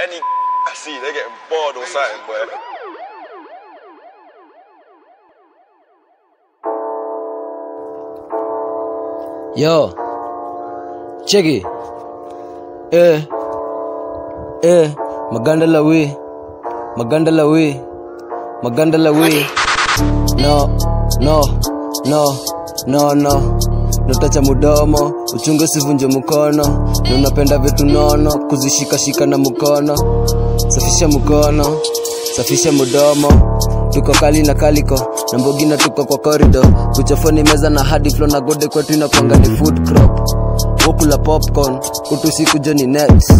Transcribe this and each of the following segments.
man, he, I see they getting bored or something, boy. Yo, cheki eh, eh, maganda la we, maganda la we, maganda la we. No, no, no, no, no. Nutacha mudomo, uchunge usivunje mkono. Na unapenda vitu nono, kuzishikashika na mkono. Safisha mkono, safisha mudomo. Tuko kali na kaliko na mbogi na tuko kwa corridor. Kuchafoni meza na hadi flow na gode kwetu inakwanga ni food crop. Wokula popcorn, kutu siku joni next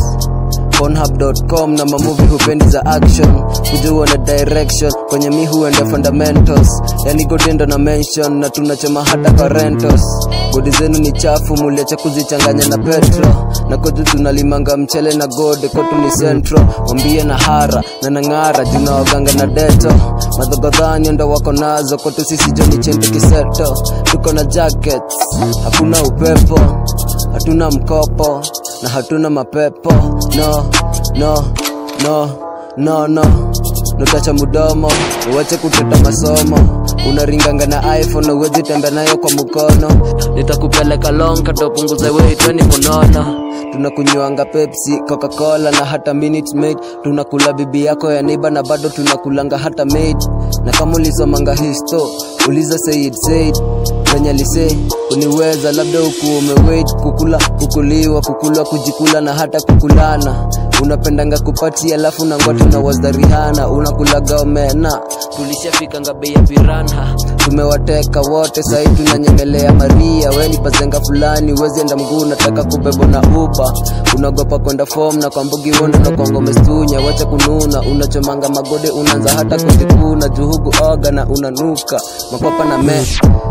Pornhub.com na mamuvi hupendi za action kuja uone direction kwenye mi huenda fundamentals yani godendo na mention na tunachoma hata kwa rentos godi zenu ni chafu muliacha kuzichanganya na petro na kwetu tunalimanga mchele na gode kwetu ni centro wambie na hara na nang'ara juna waganga na deto madhogodhani ndo wako nazo kwetu sisi joni chente kiseto tuko na jackets hakuna upepo hatuna mkopo na hatuna mapepo no no no no no nutacha mudomo uwache kuteta masomo unaringanga na iphone na uwezi tembea nayo kwa mkono nitakupeleka long katopunguza weitweni munono tunakunywanga pepsi coca-cola na hata minute maid tunakula bibi yako ya neiba na bado tunakulanga hata maid na kama ulisomanga histo uliza said said venye lise uniweza labda huku umewait kukula kukuliwa kukulwa kujikula na hata kukulana unapendanga kupati alafu nangwati na wazdarihana unakulaga omena tulishafikanga bei ya piranha tumewateka wote sahii tunanyemelea maria weni pazenga fulani wezi enda mguu nataka kubebwa na uba unagopa kwenda fom na kwa mbugi wondo na kwango mestunya wacha kununa unachomanga magode unaanza hata kujikuna juhugu oga na unanuka makwapa na me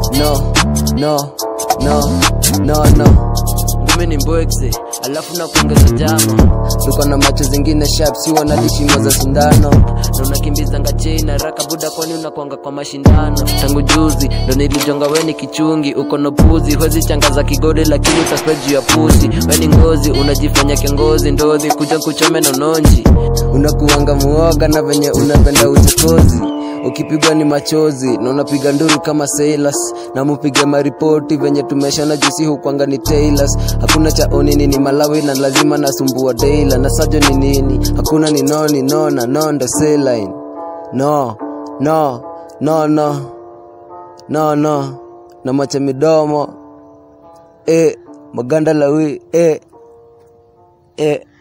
no no no no no mimi ni mbwekse alafu na kuongeza jama tuko na macho zingine sharp si wanadishimo za sindano na unakimbizanga chei na raka buda kwani unakwanga kwa mashindano tangu juzi ndo nilijonga weni kichungi uko no puzi huwezi changa za kigode lakini utaspe juu ya pusi weni ngozi unajifanya kiongozi ndozi kuja kuchome nononji unakuanga muoga na venye unapenda uchokozi ukipigwa ni machozi na unapiga nduru kama sailors na mupige maripoti venye tumeshana jusi hukwanga ni tailors hakuna cha onini ni malawi na lazima nasumbua daila na sajo ni nini hakuna ni noni nona nondo saline no no no no no no na macha midomo e maganda lawi e e